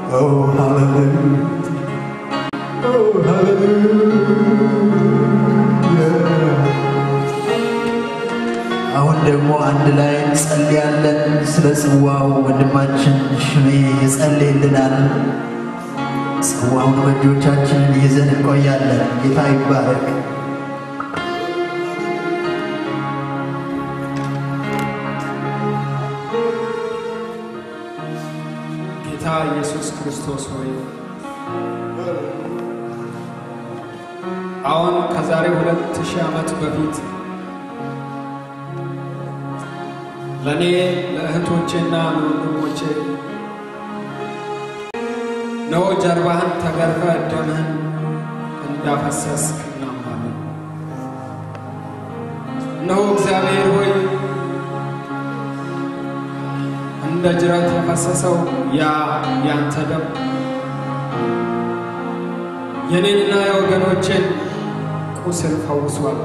Oh, hallelujah. Oh, hallelujah. አሁን ደግሞ አንድ ላይ እንጸልያለን። ስለ ጽዋው ወንድማችን ሽሜ ይጸልይልናል። ጽዋውን በእጆቻችንን ይዘን እንቆያለን። ጌታ ይባረክ። ጌታ ኢየሱስ ክርስቶስ ሆይ አሁን ከዛሬ ሁለት ሺህ ዓመት በፊት ለእኔ ለእህቶቼና ለወንድሞቼ ነው ጀርባህን ተገርፈ ደምህን እንዳፈሰስክ እናምናለን። እነሆ እግዚአብሔር ሆይ እንደ ጅረት የፈሰሰው ያ ያንተ ደም የኔንና የወገኖቼን ቁስል ፈውሷል።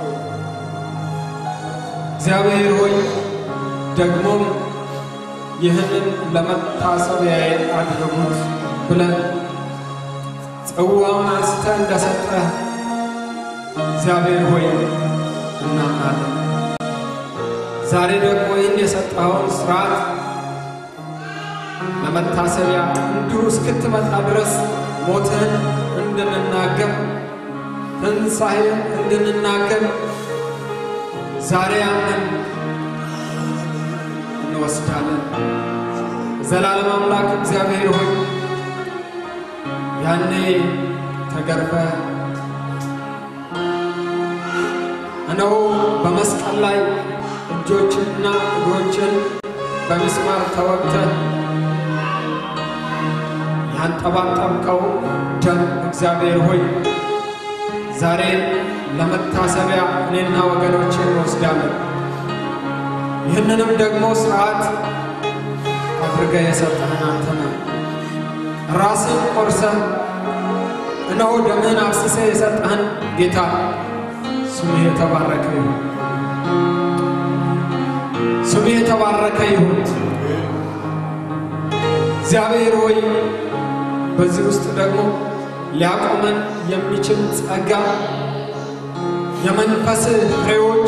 እግዚአብሔር ሆይ ደግሞም ይህንን ለመታሰቢያዬ አድርጉት ብለን ጽዋውን አንስተህ እንደሰጠህ እግዚአብሔር ሆይ እናምናለን። ዛሬ ደግሞ ይህን የሰጠኸውን ስርዓት ለመታሰቢያ እንዲሁ እስክትመጣ ድረስ ሞትህን እንድንናገር ትንሣኤን እንድንናገር ዛሬ ያንን እንወስዳለን። ዘላለም አምላክ እግዚአብሔር ሆይ ያኔ ተገርፈ እነሆ በመስቀል ላይ እጆችንና እግሮችን በሚስማር ተወግተህ ያንጠባጠብከው ደም እግዚአብሔር ሆይ ዛሬ ለመታሰቢያ እኔና ወገኖቼ እንወስዳለን። ይህንንም ደግሞ ስርዓት አድርገህ የሰጠህን አንተ ነህ። ራስን ቆርሰህ እነሆ ደምህን አፍስሰህ የሰጠህን ጌታ ስምህ የተባረከ ይሁን። ስምህ የተባረከ ይሁን። እግዚአብሔር ሆይ በዚህ ውስጥ ደግሞ ሊያቆመን የሚችል ጸጋ የመንፈስ ፍሬዎች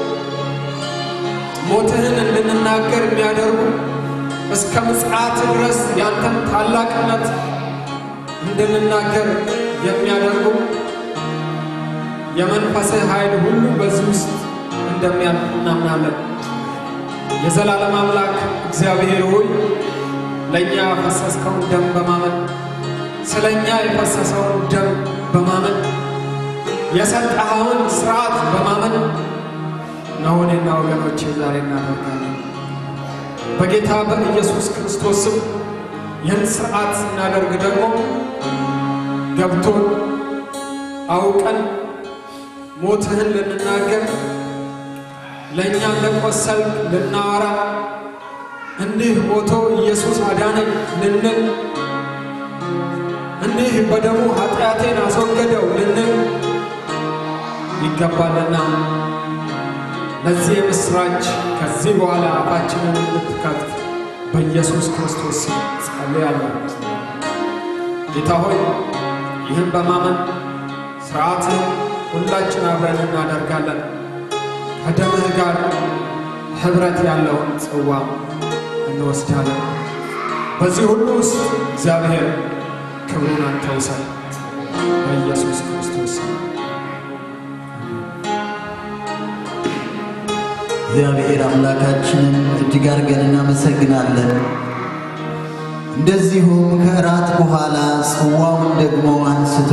ሞትህን እንድንናገር የሚያደርጉ እስከ ምጽአት ድረስ ያንተን ታላቅነት እንድንናገር የሚያደርጉ የመንፈስህ ኃይል ሁሉ በዚህ ውስጥ እንደሚያልፍ እናምናለን። የዘላለም አምላክ እግዚአብሔር ሆይ ለእኛ ያፈሰስከውን ደም በማመን ስለ እኛ የፈሰሰውን ደም በማመን የሰጠኸውን ስርዓት በማመን ነው እኔና ወገኖቼ ዛሬ እናደርጋለን። በጌታ በኢየሱስ ክርስቶስ ስም ይህን ስርዓት ስናደርግ ደግሞ ገብቶን አውቀን ሞትህን ልንናገር ለእኛ እንደቆሰልክ ልናወራ እንዲህ ሞቶ ኢየሱስ አዳነኝ ልንል እንዲህ በደሙ ኃጢአቴን አስወገደው ልንል ይገባልና ለዚህ የምስራች ከዚህ በኋላ አፋችንን እንድትከፍት በኢየሱስ ክርስቶስ ስም ጸልያለሁ። ጌታ ሆይ ይህን በማመን ስርዓትን ሁላችን አብረን እናደርጋለን። ከደምህ ጋር ኅብረት ያለውን ጽዋ እንወስዳለን። በዚህ ሁሉ ውስጥ እግዚአብሔር ክብሩን አንተ ውሰድ በኢየሱስ ክርስቶስ ስም። እግዚአብሔር አምላካችንን እጅግ አድርገን እናመሰግናለን። እንደዚሁም ከእራት በኋላ ጽዋውን ደግሞ አንስቶ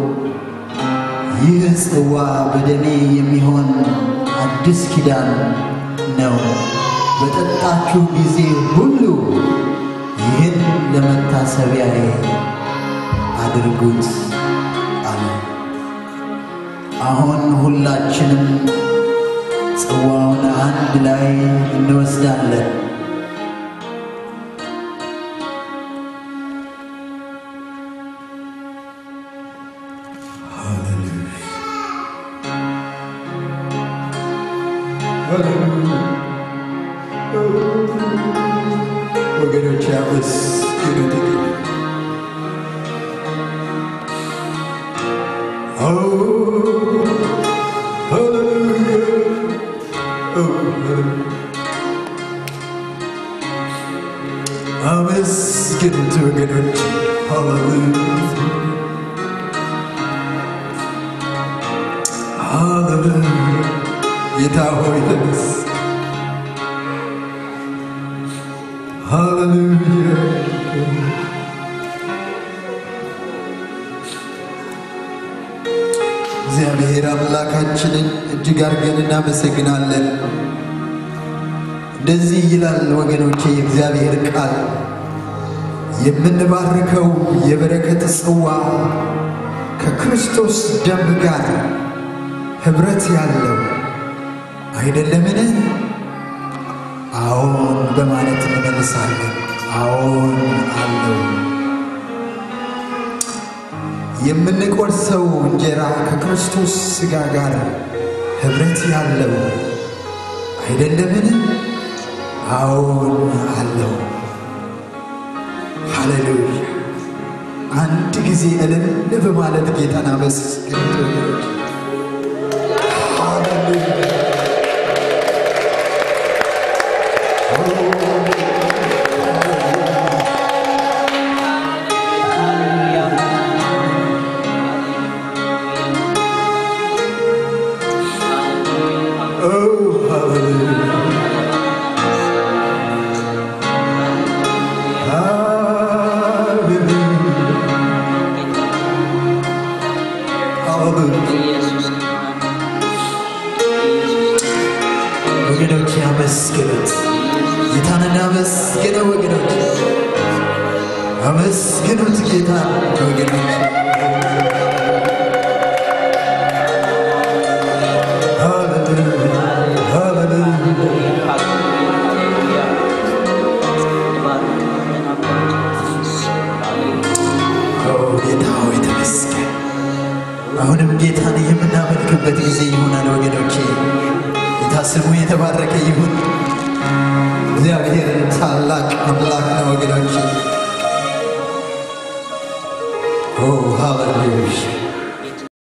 ይህ ጽዋ በደሜ የሚሆን አዲስ ኪዳን ነው፣ በጠጣችሁ ጊዜ ሁሉ ይህን ለመታሰቢያዬ አድርጉት አለ። አሁን ሁላችንም ጽዋውን አንድ ላይ እንወስዳለን። ወገኖች አመስግኑ። አመስግኑት ወገኖች። ሃሌሉያ ሃሌሉያ። ጌታ ሆይ ተነስ። ሃሌሉያ እግዚአብሔር አምላካችንን እጅግ አድርገን እናመሰግናለን። እንደዚህ ይላል ወገኖቼ የእግዚአብሔር ቃል የምንባርከው የበረከት ጽዋ ከክርስቶስ ደም ጋር ኅብረት ያለው አይደለምን? አዎን በማለት እንመልሳለን። አዎን አለው። የምንቆርሰው እንጀራ ከክርስቶስ ሥጋ ጋር ኅብረት ያለው አይደለምን? አዎን አለው። ሃሌሉያ! አንድ ጊዜ እልል በማለት ጌታን አመስግኑት ወገኖች። ሃሌሉያ! Oh, hallelujah. ወገኖች አመስግኑት፣ ጌታን አመስግነው ወገኖች፣ አመስግኑት ጌታ ወገኖች። ሃሌሉያ ሃሌሉያ ኦ ጌታ ሆይ ተመስገን። አሁንም ጌታን የምናመልክበት ጊዜ ይሆናል ወገኖቼ። ጌታ ስሙ የተባረከ ይሁን። እግዚአብሔር ታላቅ አምላክ ነው ወገኖቼ። ኦ ሃሌሉያ